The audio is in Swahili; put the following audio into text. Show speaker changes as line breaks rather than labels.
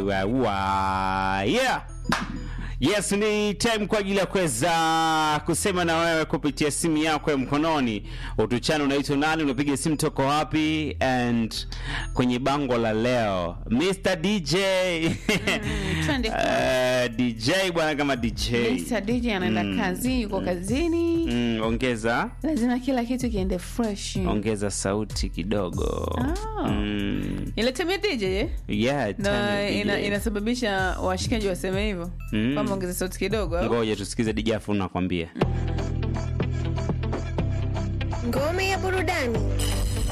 wa, wa. Yeah. Yes, ni time kwa ajili ya kuweza kusema na wewe kupitia simu yako ya mkononi. Utuchane unaitwa nani, unapiga simu toko wapi, and kwenye bango la leo Mr DJ
twende.
uh, DJ bwana kama DJ
Mr. DJ anaenda
Mm.
kazi, yuko kazini,
mm, ongeza
lazima kila kitu kiende fresh.
ongeza sauti kidogo
Ah.
mm.
Inatemea DJ eh?
yeah,
na
tano
ina,
DJ.
inasababisha washikaji waseme hivyo
Mm.
kwamba ongeza sauti kidogo au?
ngoja tusikize DJ afu nakwambia
Ngome ya burudani